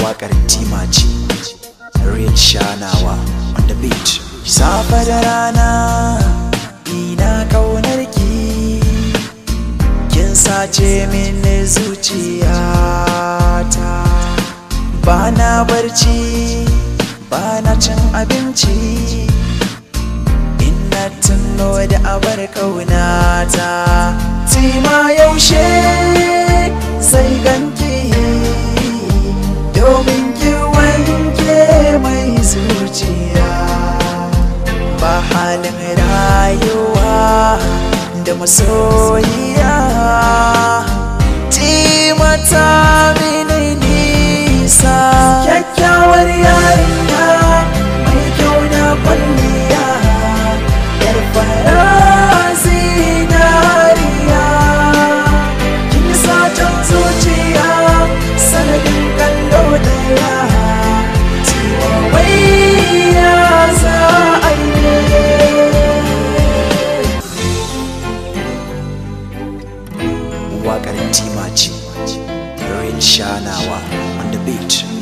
waƙar tima ce real shanawa on the beat safa da rana ina kaunar ki kin sace min zuciyata ba na barci ba na cin abinci ina tuno da abar kaunata tima yaushe sai ganki domin ki wanke mai zuciya ba halin rayuwa da masoyiya timata mini nisa kyakkyawar yarinya mai kyau na kwalliya yar fara zinariya kin satan zuciya sanadin kallo daya tiwa wai ya za a yi waƙar tima ce real shanawa on the beat